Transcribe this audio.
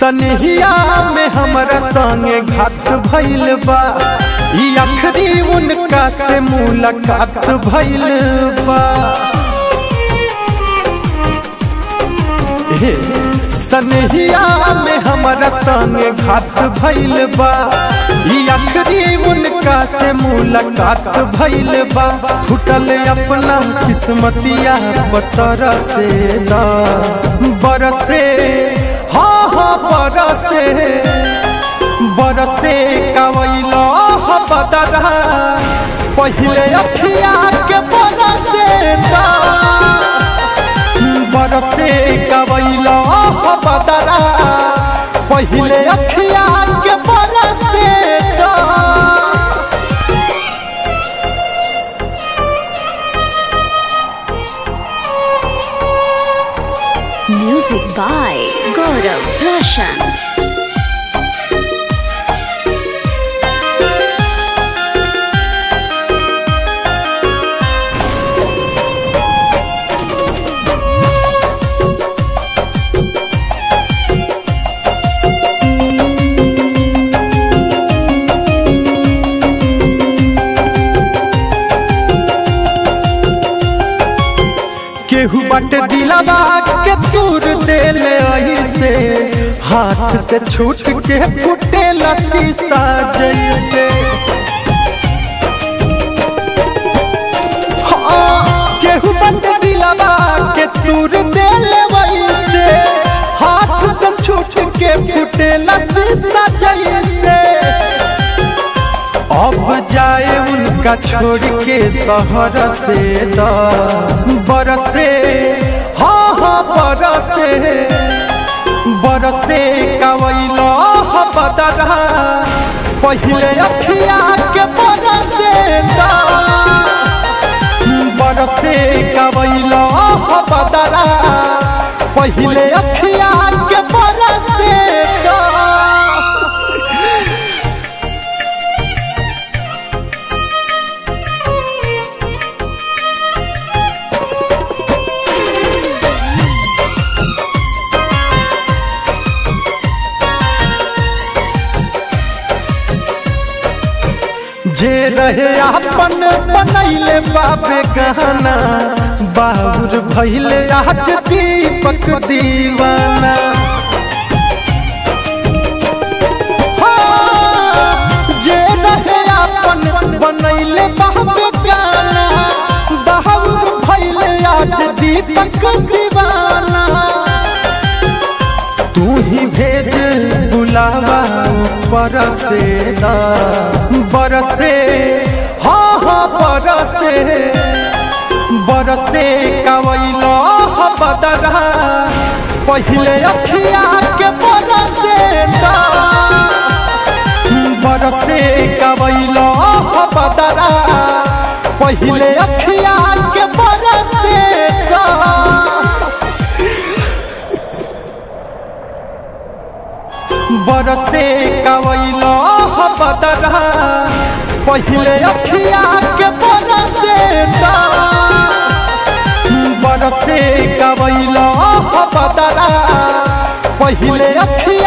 सनहिया में हमरा संगे घात भइल बा ई आखिरी उनका से मुलाकात भइल बा हे सनहिया में हमरा संगे घात भइल बा ई आखिरी उनका से मुलाकात भइल बा फुटल अपना किस्मतिया पतर से दा बरसे हाँ हाँ बरसे बरसे कवैला बदरा पहिले अखिया के बरसे दा बरसे कवैला बदरा पहिले अखिया के बरसे दा Music by Gaurav Roshan. केहू बट दिलवा के दूर देले ऐसे हाथ से छूट के फुटे शीशा जैसे हाँ, केहू बट दिलवा के दूर देले वैसे हाथ से छूट के फुटे शीशा जैसे अब जाए उनका छोड़ के शहर से द बरसे हाँ हाँ बरसे बरसे कवैला बदरा पहिले अखिया के बरसे द बरसे कवैला बदरा पहिले अखिया के बरसे द जे रहे अपन बनैले बाबे गहना बाबुर भैले आज दीपक दीवाना हाँ, जे रहे अपन बनैले बाबे गाना बाबुर भैले आज दीपक दीवाना तू ही भेज बुलावा ऊपर से दा बरसे हाँ हाँ बरसे बरसे कवैला बदरा पहिले अखिया के बरसे दा बरसे कवैला बदरा पहिले अखिया के बरसे दा बरसे कवैला बदरा पहिले अखिया के बरसे दा बरसे कवैला बदरा पहिले अखिया